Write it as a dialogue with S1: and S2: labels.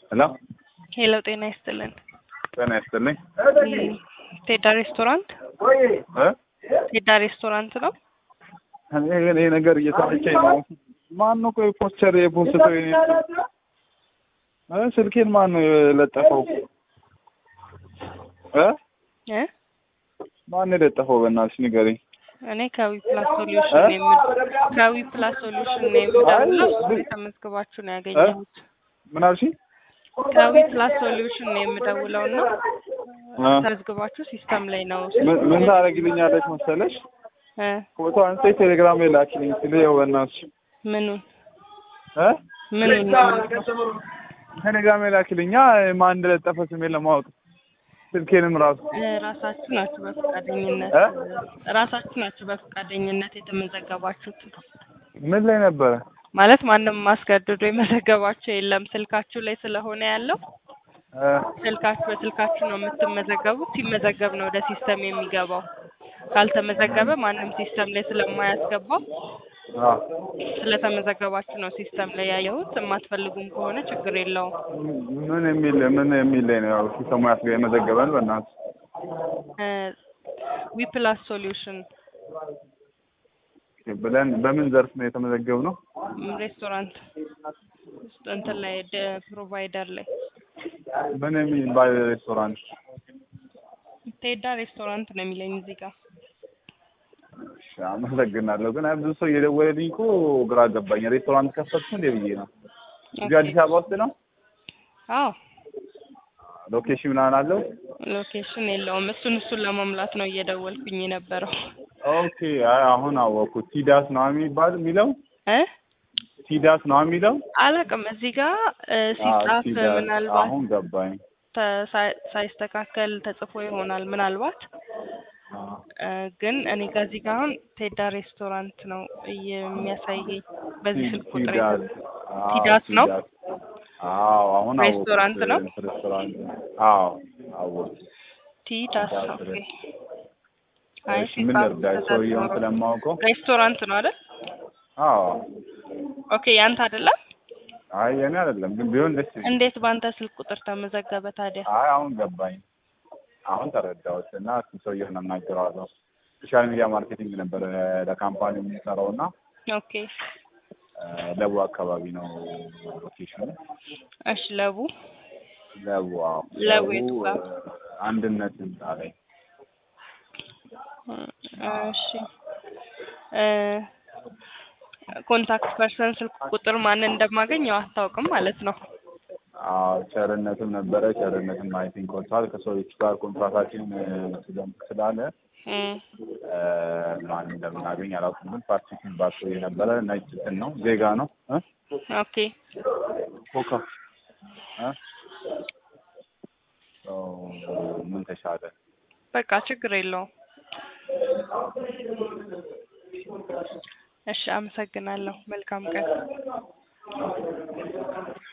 S1: ሄሎ
S2: ሄሎ ጤና ይስጥልን።
S1: ጤና ይስጥልኝ።
S2: ቴዳ ሬስቶራንት
S1: እ
S2: ቴዳ ሬስቶራንት ነው።
S1: እኔ ግን ይሄ ነገር እየተመቸኝ ነው። ማን ነው ቆይ ፖስቸር የፖስተው የኔ እ ስልኬን ማን ነው የለጠፈው? እ
S2: እ
S1: ማን ነው የለጠፈው? በእናትሽ ንገሪኝ።
S2: እኔ ከዊ ፕላስ ሶሉሽን ነው የምል ከዊ ፕላስ ሶሉሽን ነው የምደውለው። ተመዝግባችሁ ነው ያገኘሁት።
S1: ምን አልሽኝ?
S2: ከዊ ፕላስ ሶሉሽን ነው የምደውለው እና
S1: እ
S2: ተመዝግባችሁ ሲስተም ላይ ነው
S1: ምን- ምን ታደርጊልኛለች መሰለሽ?
S2: እ
S1: ፎቶ አንስተሽ ቴሌግራም ላይ ላኪልኝ ስል ይኸው በእናትሽ
S2: ምኑን
S1: እ
S2: ምኑን ነው የምልከው?
S1: ቴሌግራም ላይ ላኪልኛ ማን እንደለጠፈ ስሜን ለማወቅ ስልኬንም ራሱ
S2: እ ራሳችሁ ናችሁ በፈቃደኝነት
S1: እ
S2: ራሳችሁ ናችሁ በፈቃደኝነት የተመዘገባችሁት
S1: ምን ላይ ነበረ?
S2: ማለት ማንም ማስገድዶ የመዘገባችሁ የለም። ስልካችሁ ላይ ስለሆነ ያለው
S1: እ
S2: ስልካችሁ በስልካችሁ ነው የምትመዘገቡት። ሲመዘገብ ነው ወደ ሲስተም የሚገባው። ካልተመዘገበ ማንም ሲስተም ላይ ስለማያስገባው
S1: አ
S2: ስለተመዘገባችሁ ነው ሲስተም ላይ ያየሁት። የማትፈልጉም ከሆነ ችግር የለውም።
S1: ምን የሚል ምን የሚል ላይ ነው ያው ሲስተሙ ያስገ የመዘገበን በእናትህ
S2: ዊፕላስ ሶሉሽን
S1: ብለን በምን ዘርፍ ነው የተመዘገብነው?
S2: ሬስቶራንት ውስጥ እንትን ላይ ደ- ፕሮቫይደር ላይ
S1: ምን የሚባል ሬስቶራንት?
S2: ቴዳ ሬስቶራንት ነው የሚለኝ እዚህ ጋር።
S1: እሺ አመሰግናለሁ። ግን አይ ብዙ ሰው እየደወለልኝ እኮ ግራ ገባኝ። ሬስቶራንት ከፈትኩ እንዴ ብዬ ነው። እዚህ አዲስ አበባ ውስጥ ነው?
S2: አዎ
S1: ሎኬሽን ምናምን አለው?
S2: ሎኬሽን የለውም። እሱን እሱን ለመሙላት ነው እየደወልኩኝ የነበረው
S1: ኦኬ አይ አሁን አወኩት። ቲዳስ ነው የሚባል የሚለው
S2: እ
S1: ቲዳስ ነው የሚለው
S2: አላውቅም። እዚህ ጋር እ
S1: አዎ፣
S2: ሲጻፍ
S1: ቲዳስ።
S2: ምናልባት
S1: አሁን ገባኝ።
S2: ተ- ሳይ- ሳይስተካከል ተጽፎ ይሆናል ምናልባት
S1: አዎ።
S2: እ ግን እኔ ጋር እዚህ ጋር አሁን ቴዳ ሬስቶራንት ነው የሚያሳየኝ በዚህ ስልክ ቁጥር
S1: ቲዳስ አዎ፣
S2: ቲዳስ ነው?
S1: ቲዳስ። አዎ አሁን አወኩት።
S2: ሬስቶራንት ነው?
S1: ሬስቶራንት አዎ አወኩት።
S2: ቲዳስ
S1: ቲዳስ
S2: ኦኬ።
S1: ሬስ-
S2: አይ
S1: እሺ ምን
S2: ሲጻፍ
S1: ልርዳሽ? ሰውየውን
S2: ተሳስቶ ነው።
S1: ስለማውቀው
S2: ሬስቶራንት ነው አይደል?
S1: አዎ
S2: ኦኬ ያንተ አይደለም?
S1: አይ የኔ አይደለም ግን ቢሆን ደስ ይለኛል።
S2: እንዴት በአንተ ስልክ ቁጥር ተመዘገበ ታዲያ?
S1: አይ አሁን ገባኝ። አሁን ተረዳሁት እና እሱ ሰውዬውን አናግረዋለሁ። ሶሻል ሚዲያ ማርኬቲንግ ነበር ለካምፓኒ የምንሰራው እና
S2: ኦኬ
S1: እ ለቡ አካባቢ ነው ሎኬሽኑ።
S2: እሺ ለቡ
S1: ለቡ አዎ
S2: ለቡ የቱ ጋር?
S1: እ አንድነት ህንጻ ላይ
S2: እሺ እ ኮንታክት ፐርሰን ስልክ ቁጥር ማንን እንደማገኝ ያው አታውቅም ማለት ነው።
S1: አዎ ቸርነትም ነበረ። ቸርነትም አይ ቲንክ ወጥቷል ከሰዎች ጋር ኮንትራታችን እ ስለም- ስላለ
S2: እም
S1: እ ማን እንደምናገኝ አላውቅም። ግን ፓርቲሽን ባቶ የነበረ ነጭ እንትን ነው ዜጋ ነው እ
S2: ኦኬ
S1: ኮካ እ ኦ ምን ተሻለ?
S2: በቃ ችግር የለውም። እሺ አመሰግናለሁ። መልካም ቀን።